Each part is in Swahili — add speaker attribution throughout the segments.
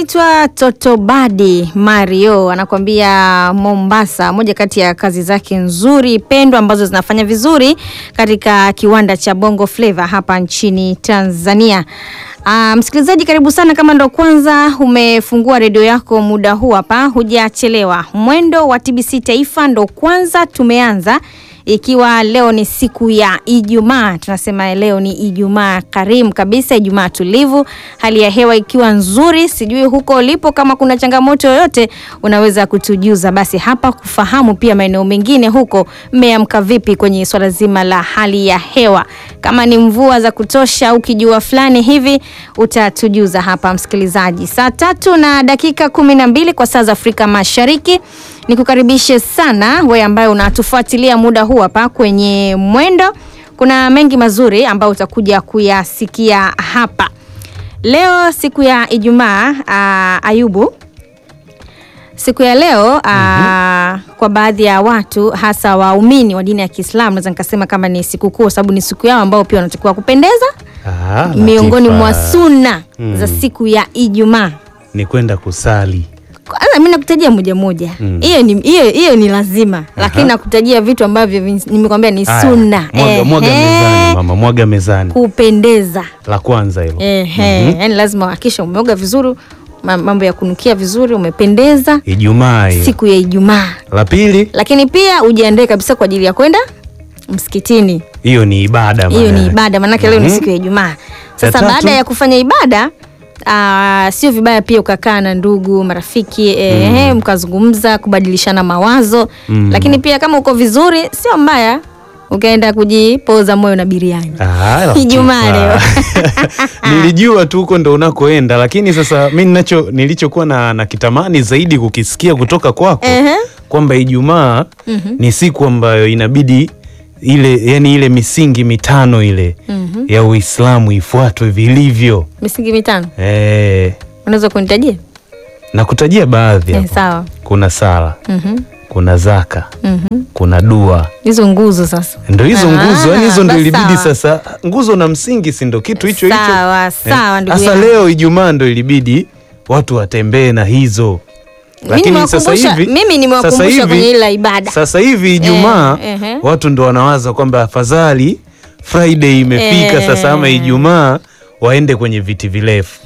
Speaker 1: anaitwa Totobadi Mario anakuambia Mombasa, moja kati ya kazi zake nzuri pendwa ambazo zinafanya vizuri katika kiwanda cha Bongo Flava hapa nchini Tanzania. Uh, msikilizaji karibu sana. Kama ndo kwanza umefungua redio yako muda huu hapa, hujachelewa. Mwendo wa TBC Taifa ndo kwanza tumeanza ikiwa leo ni siku ya Ijumaa, tunasema leo ni Ijumaa karimu kabisa, Ijumaa tulivu, hali ya hewa ikiwa nzuri. Sijui huko ulipo, kama kuna changamoto yoyote unaweza kutujuza, basi hapa kufahamu pia maeneo mengine huko mmeamka vipi kwenye swala zima la hali ya hewa, kama ni mvua za kutosha au kijua fulani hivi, utatujuza hapa msikilizaji. Saa tatu na dakika kumi na mbili kwa saa za Afrika Mashariki. Nikukaribishe sana wewe ambaye unatufuatilia muda huu hapa kwenye Mwendo. Kuna mengi mazuri ambayo utakuja kuyasikia hapa leo, siku ya Ijumaa. Uh, Ayubu, siku ya leo uh, mm-hmm. kwa baadhi ya watu hasa waumini wa dini ya Kiislamu naweza nikasema kama ni sikukuu, kwa sababu ni siku yao ambao pia wanatakiwa kupendeza
Speaker 2: Ah,
Speaker 1: miongoni
Speaker 2: Latifa.
Speaker 1: mwa sunna
Speaker 2: Mm.
Speaker 1: za siku ya Ijumaa.
Speaker 2: ni kwenda kusali.
Speaker 1: Kwanza mimi nakutajia moja moja,
Speaker 2: Mm.
Speaker 1: hiyo ni hiyo hiyo ni lazima, lakini nakutajia vitu ambavyo vi- nimekwambia ni
Speaker 2: Haya,
Speaker 1: sunna.
Speaker 2: Mwaga, mwaga
Speaker 1: Ehe,
Speaker 2: mezani mama, mwaga mezani.
Speaker 1: kupendeza
Speaker 2: La kwanza hilo.
Speaker 1: ehe, yani lazima hakisha umeoga vizuri, ma- mambo ya kunukia vizuri, umependeza
Speaker 2: Ijumaa hiyo.
Speaker 1: siku ya Ijumaa,
Speaker 2: La pili,
Speaker 1: lakini pia ujiandae kabisa kwa ajili ya kwenda msikitini.
Speaker 2: hiyo ni ibada
Speaker 1: Hiyo ni
Speaker 2: maana.
Speaker 1: ibada, maanake leo ni
Speaker 2: Mhm.
Speaker 1: siku ya Ijumaa. Sasa
Speaker 2: tatu?
Speaker 1: baada ya kufanya ibada aa, sio vibaya pia ukakaa na ndugu marafiki eh, mkazungumza kubadilishana mawazo
Speaker 2: Mm.
Speaker 1: lakini pia kama uko vizuri sio mbaya ukaenda kujipoza moyo na biriani.
Speaker 2: Ah, Latifa.
Speaker 1: Ijumaa leo.
Speaker 2: Nilijua tu huko ndo unakoenda, lakini sasa mi ninacho nilichokuwa na, na kitamani zaidi kukisikia kutoka kwako
Speaker 1: Ehe.
Speaker 2: kwamba Ijumaa ni siku ambayo inabidi ile yani ile misingi mitano ile ya Uislamu ifuatwe vilivyo.
Speaker 1: Misingi mitano
Speaker 2: Eh,
Speaker 1: unaweza kunitajia?
Speaker 2: na kutajia baadhi
Speaker 1: Eh,
Speaker 2: hapo.
Speaker 1: sawa.
Speaker 2: Kuna sala,
Speaker 1: Mhm.
Speaker 2: kuna zaka,
Speaker 1: Mhm.
Speaker 2: kuna dua
Speaker 1: Hizo nguzo sasa.
Speaker 2: ndo hizo
Speaker 1: Ah,
Speaker 2: nguzo yani hizo ndo
Speaker 1: basi
Speaker 2: ilibidi
Speaker 1: sawa.
Speaker 2: sasa nguzo na msingi si ndo kitu hicho hicho
Speaker 1: Sawa,
Speaker 2: Eh,
Speaker 1: sawa, ndugu
Speaker 2: sasa
Speaker 1: yangu.
Speaker 2: leo ijumaa ndo ilibidi watu watembee na hizo
Speaker 1: Mimi nimewakumbusha- mimi nimewakumbusha
Speaker 2: sasa hivi-
Speaker 1: kwenye ile ibada.
Speaker 2: sasa hivi ijumaa
Speaker 1: Eh, ehe.
Speaker 2: watu ndo wanawaza kwamba afadhali friday imefika
Speaker 1: Eh.
Speaker 2: sasa ama ijumaa waende kwenye viti virefu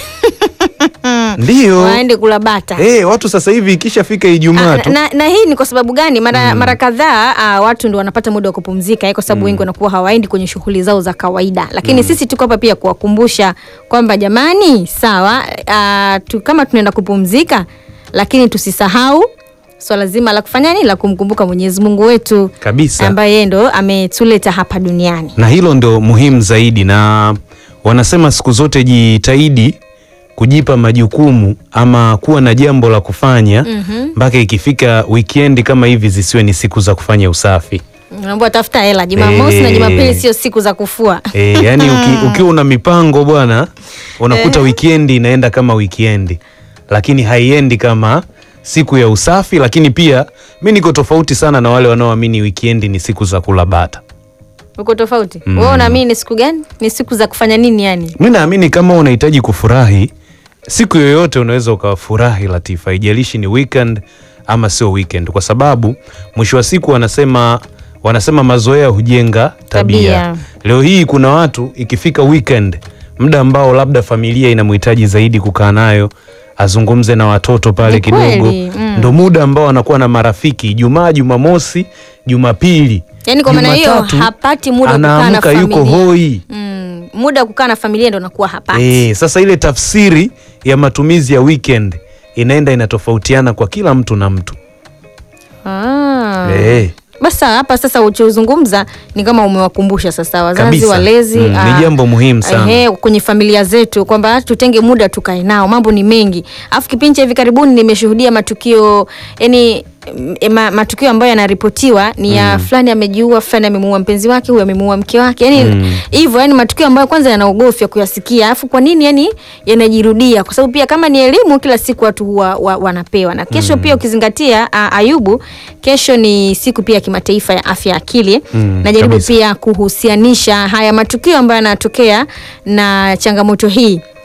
Speaker 2: ndio
Speaker 1: Waende kula bata.
Speaker 2: Eh, watu sasa hivi ikishafika ijumaa
Speaker 1: Ah,
Speaker 2: tu
Speaker 1: na, na hii ni kwa sababu gani? Mara, mara kadhaa ah, watu ndo wanapata muda wa kupumzika eh, kwa sababu wengi wanakuwa hawaendi kwenye shughuli zao za kawaida, lakini sisi tuko hapa pia kuwakumbusha kwamba jamani, sawa ah, tu, kama tunaenda kupumzika, lakini tusisahau swala zima la kufanya nini, la kumkumbuka Mwenyezi Mungu wetu
Speaker 2: kabisa
Speaker 1: ambaye yeye ndo ametuleta hapa duniani.
Speaker 2: na hilo ndo muhimu zaidi, na wanasema siku zote jitahidi kujipa majukumu ama kuwa na jambo la kufanya mpaka ikifika wikendi kama hivi zisiwe ni siku za kufanya usafi.
Speaker 1: Naomba tafuta hela Jumamosi na
Speaker 2: Eh.
Speaker 1: Jumapili sio siku za kufua.
Speaker 2: E, yani uki, ukiwa una mipango bwana, unakuta wikendi inaenda kama wikendi, lakini haiendi kama siku ya usafi. Lakini pia mi niko tofauti sana na wale wanaoamini wikendi ni siku za kula bata.
Speaker 1: Uko tofauti. Wewe unaamini ni siku gani? Ni siku za kufanya nini yani?
Speaker 2: Mi naamini kama unahitaji kufurahi siku yoyote unaweza ukafurahi, Latifa, haijalishi ni weekend ama sio weekend, kwa sababu mwisho wa siku wanasema wanasema mazoea hujenga tabia.
Speaker 1: Tabia.
Speaker 2: Leo hii kuna watu ikifika weekend, muda ambao labda familia inamhitaji zaidi kukaa nayo azungumze na watoto pale
Speaker 1: Ni
Speaker 2: kidogo,
Speaker 1: kweli, mm.
Speaker 2: ndo muda ambao anakuwa na marafiki Ijumaa, Jumamosi, Jumapili,
Speaker 1: Yaani kwa maana hiyo
Speaker 2: Jumatatu,
Speaker 1: hapati muda wa kukaa na
Speaker 2: anaamka yuko
Speaker 1: familia.
Speaker 2: hoi.
Speaker 1: Mm, muda wa kukaa na familia ndo nakuwa hapati.
Speaker 2: Eh, sasa ile tafsiri ya matumizi ya weekend inaenda inatofautiana kwa kila mtu na mtu.
Speaker 1: Ah.
Speaker 2: Eh,
Speaker 1: Basi hapa sasa uchozungumza ni kama umewakumbusha sasa wazazi
Speaker 2: Kabisa.
Speaker 1: walezi
Speaker 2: Mm, ni
Speaker 1: ah,
Speaker 2: jambo muhimu sana.
Speaker 1: ehe, kwenye familia zetu kwamba tutenge muda tukae nao, mambo ni mengi. Alafu kipindi cha hivi karibuni nimeshuhudia matukio yani m- ma, matukio ambayo yanaripotiwa ni ya fulani amejiua, fulani amemuua mpenzi wake, huyu amemuua mke wake, yani hivyo yani matukio ambayo kwanza yanaogofya kuyasikia. Alafu kwa nini yani yanajirudia? Kwa sababu pia kama ni elimu, kila siku watu huwa wa, wanapewa na kesho pia ukizingatia a, Ayubu, kesho ni siku pia ya kimataifa ya afya ya akili
Speaker 2: Mm,
Speaker 1: najaribu
Speaker 2: kabisa.
Speaker 1: pia kuhusianisha haya matukio ambayo yanatokea na changamoto hii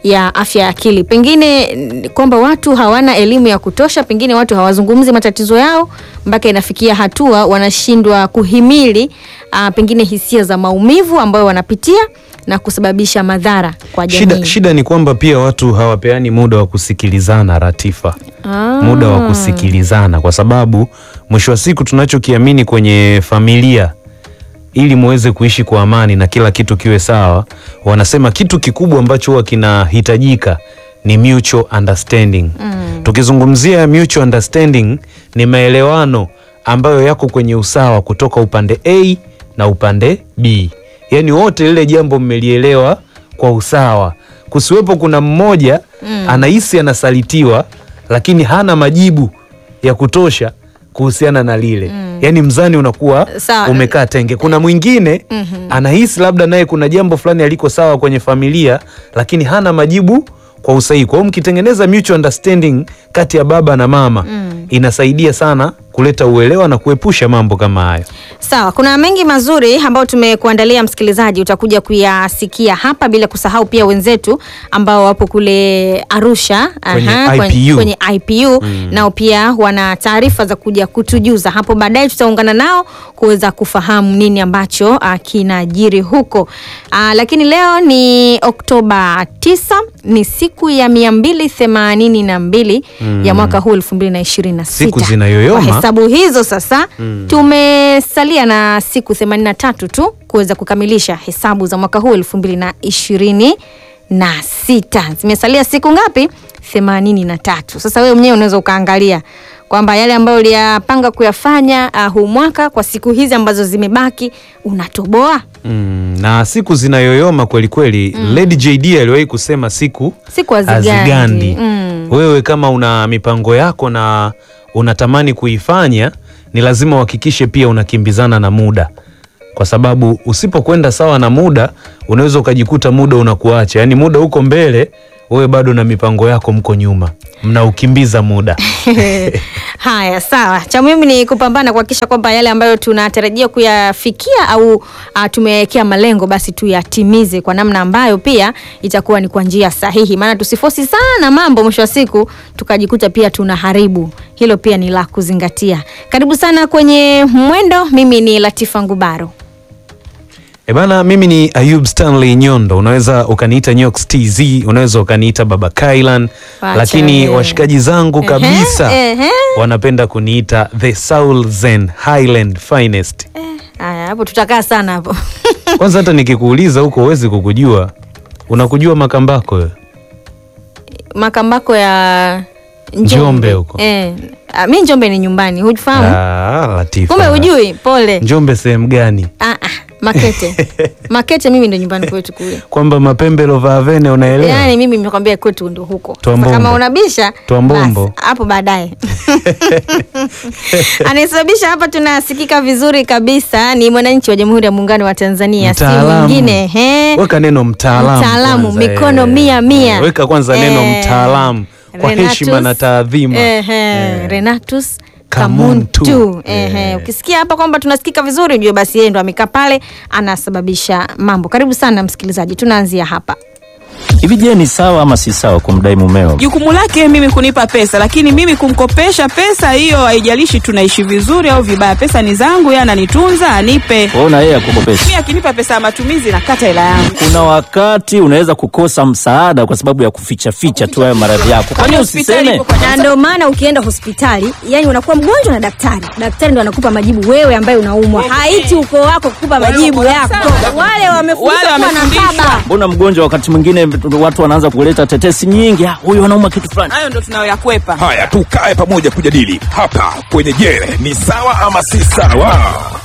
Speaker 1: ya afya ya akili. Pengine n- kwamba watu hawana elimu ya kutosha, pengine watu hawazungumzi matatizo yao mpaka inafikia hatua wanashindwa kuhimili uh, pengine hisia za maumivu ambayo wanapitia na kusababisha madhara kwa jamii.
Speaker 2: Shida, shida ni kwamba pia watu hawapeani muda wa kusikilizana Ratifa,
Speaker 1: Ah.
Speaker 2: muda wa kusikilizana, kwa sababu mwisho wa siku tunachokiamini kwenye familia ili muweze kuishi kwa amani na kila kitu kiwe sawa, wanasema kitu kikubwa ambacho huwa kinahitajika ni mutual understanding. Tukizungumzia mutual understanding ni maelewano ambayo yako kwenye usawa kutoka upande A na upande B, yaani wote lile jambo mmelielewa kwa usawa, kusiwepo kuna mmoja anahisi anasalitiwa lakini hana majibu ya kutosha kuhusiana na lile yaani mzani unakuwa
Speaker 1: Sawa.
Speaker 2: umekaa tenge. Kuna mwingine anahisi labda naye kuna jambo fulani aliko sawa kwenye familia, lakini hana majibu kwa usahihi. Kwa hiyo mkitengeneza mutual understanding kati ya baba na mama inasaidia sana kuleta uelewa na kuepusha mambo kama hayo.
Speaker 1: Sawa, kuna mengi mazuri ambayo tumekuandalia msikilizaji, utakuja kuyasikia hapa, bila kusahau pia wenzetu ambao wapo kule Arusha
Speaker 2: Kwenye
Speaker 1: kwenye,
Speaker 2: IPU.
Speaker 1: kwenye IPU nao pia wana taarifa za kuja kutujuza hapo baadaye. Tutaungana nao kuweza kufahamu nini ambacho uh, kinajiri huko uh, lakini leo ni Oktoba 9 ni siku ya mia mbili themanini na mbili ya mwaka huu elfu mbili na ishirini na
Speaker 2: Siku
Speaker 1: sita.
Speaker 2: zinayoyoma.
Speaker 1: Kwa hesabu hizo sasa tumesalia na siku 83 tu kuweza kukamilisha hesabu za mwaka huu elfu mbili na ishirini na sita. Zimesalia siku ngapi? themanini na tatu. Sasa wewe mwenyewe unaweza ukaangalia kwamba yale ambayo uliyapanga kuyafanya uh, huu mwaka kwa siku hizi ambazo zimebaki unatoboa
Speaker 2: Mm, na siku zinayoyoma kweli kweli. Lady JD aliwahi kusema siku
Speaker 1: siku hazigandi.
Speaker 2: hazigandi.
Speaker 1: Mm.
Speaker 2: Wewe kama una mipango yako na unatamani kuifanya, ni lazima uhakikishe pia unakimbizana na muda, kwa sababu usipokwenda sawa na muda unaweza ukajikuta muda unakuacha, yaani muda uko mbele, wewe bado na mipango yako mko nyuma, mnaukimbiza muda.
Speaker 1: Haya, sawa. Cha muhimu ni kupambana kuhakikisha kwamba yale ambayo tunatarajia kuyafikia au uh, tumewekea malengo basi tuyatimize kwa namna ambayo pia itakuwa ni kwa njia sahihi, maana tusifosi sana mambo, mwisho wa siku tukajikuta pia tunaharibu. Hilo pia ni la kuzingatia. Karibu sana kwenye Mwendo. Mimi ni Latifa Ngubaro.
Speaker 2: E bana, mimi ni Ayub Stanley Nyondo, unaweza ukaniita Nyox TZ, unaweza ukaniita Baba Kailan,
Speaker 1: Wacha
Speaker 2: lakini
Speaker 1: wewe.
Speaker 2: washikaji zangu
Speaker 1: Ehe,
Speaker 2: kabisa
Speaker 1: ehe.
Speaker 2: wanapenda kuniita the Soul Zen Highland Finest.
Speaker 1: Haya, hapo tutakaa sana hapo.
Speaker 2: Kwanza hata nikikuuliza huko huwezi kukujua, unakujua Makambako wewe?
Speaker 1: Makambako ya Njombe,
Speaker 2: Njombe huko.
Speaker 1: Eh, ah, mi Njombe ni nyumbani, hufahamu?
Speaker 2: Ah, Latifa.
Speaker 1: Kumbe hujui? Pole.
Speaker 2: Njombe sehemu gani?
Speaker 1: Ah, ah, Makete. Makete mimi ndo nyumbani kwetu kule.
Speaker 2: Kwamba mapembe Lovavene unaelewa?
Speaker 1: Yaani mimi nimekwambia kwetu ndo huko. Sasa
Speaker 2: Twambombo.
Speaker 1: kama unabisha
Speaker 2: Twambombo.
Speaker 1: basi, hapo baadaye. Anayesababisha hapa tunasikika vizuri kabisa ni mwananchi wa Jamhuri ya Muungano wa Tanzania, si
Speaker 2: Mtaalamu.
Speaker 1: mwingine he.
Speaker 2: Weka neno mtaalamu.
Speaker 1: Mtaalamu,
Speaker 2: kwanza,
Speaker 1: mikono
Speaker 2: eh.
Speaker 1: mia mia.
Speaker 2: Weka kwanza neno
Speaker 1: Eh,
Speaker 2: mtaalamu kwa
Speaker 1: Renatus,
Speaker 2: heshima na taadhima.
Speaker 1: ehe, Renatus
Speaker 2: Kamuntu.
Speaker 1: Kamuntu. Ehe,
Speaker 2: Eh.
Speaker 1: ukisikia hapa kwamba tunasikika vizuri ujue basi yeye ndo amekaa pale anasababisha mambo. Karibu sana msikilizaji, tunaanzia hapa.
Speaker 3: Hivi je, ni sawa ama si sawa kumdai mumeo?
Speaker 4: Jukumu lake mimi kunipa pesa, lakini mimi kumkopesha pesa hiyo, haijalishi tunaishi vizuri au vibaya, pesa ni zangu, yeye ananitunza, anipe.
Speaker 3: Waona yeye akukopesha.
Speaker 4: Mimi akinipa pesa ya matumizi, nakata hela yangu.
Speaker 3: Kuna wakati unaweza kukosa msaada kwa sababu ya kuficha ficha tu hayo maradhi yako. Kwani
Speaker 4: Hospitali
Speaker 3: usiseme?
Speaker 4: ipo kwa
Speaker 5: na ndio maana ukienda hospitali yani unakuwa mgonjwa na daktari daktari ndo anakupa majibu wewe ambaye unaumwa haiti ukoo wako kukupa majibu
Speaker 4: Wale
Speaker 5: yako
Speaker 4: wako-
Speaker 5: wale wamefundishwa
Speaker 4: Wale
Speaker 5: kuwa na
Speaker 4: wamefundishwa.
Speaker 5: baba
Speaker 3: Mbona mgonjwa wakati mwingine watu wanaanza kuleta tetesi nyingi, "Ah, huyu anauma kitu fulani.
Speaker 4: hayo ndo tunayoyakwepa.
Speaker 6: Haya, tukae pamoja kujadili hapa kwenye Je, ni sawa ama si sawa?